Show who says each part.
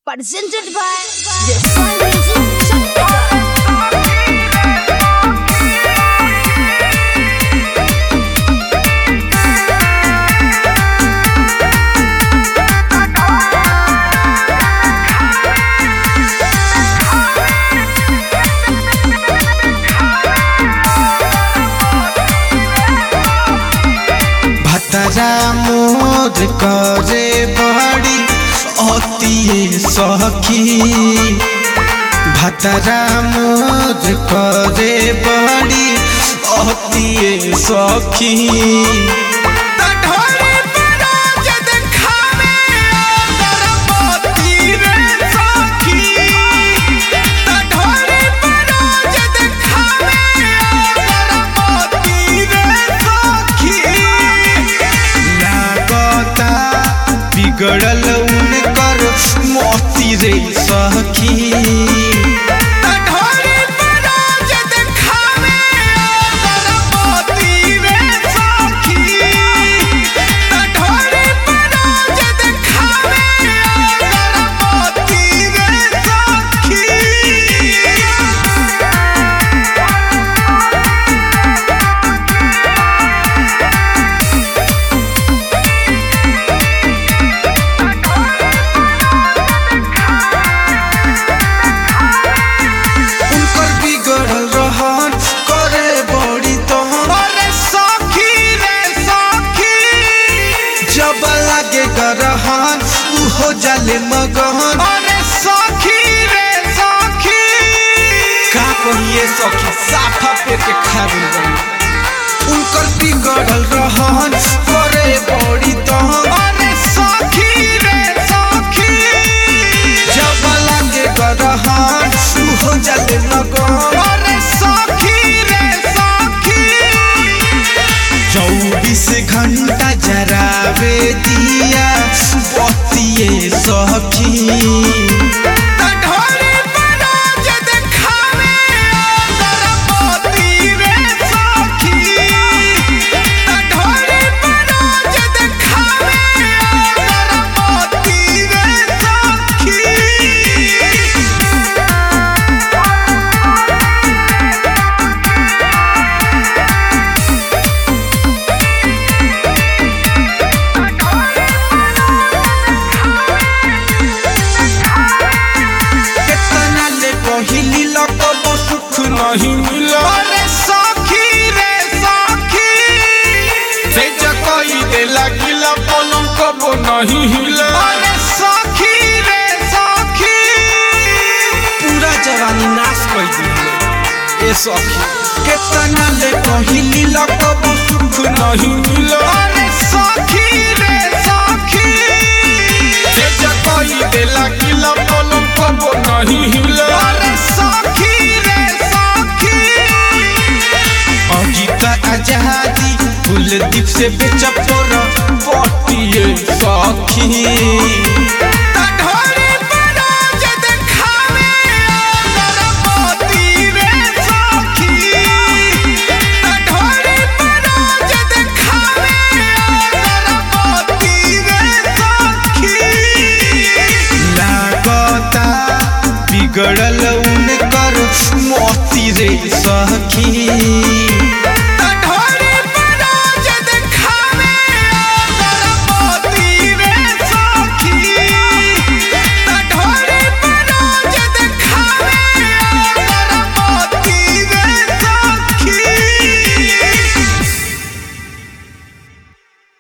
Speaker 1: presented by the Sun Music Channel.
Speaker 2: भतरा मोर करे बड़ी अतिए सखी भतरा मोर करे बड़ी अतिए सखी लागता बिगड़ल उनकर मोती रे सखी उनकर बिगड़ल रहन करे बड़ी तहन जब लागे गरहन उहो जाले मगहन का कहिए सखी साफा पे के खाबिल बनी उनकर बिगड़ल रहन करे बड़ी तहन जब लागे गरहन उहो जाले मगहन चौबीस घंटा जरावे दिया बतिए सखी केतना ले पहिली लकब सुख नहीं मिला से जकई दे लागिला पलंग कबो नहीं हिला पूरा जवानी नाश कर दिले ए सखी केतना ले पहिली लकब सुख नहीं मिला से जकई दे लागिला पलंग कबो नहीं हिला अजीता आजादी कुलदीप से बेचपोर पटिए सखी लागता बिगड़ल उनकर मोती रे सखी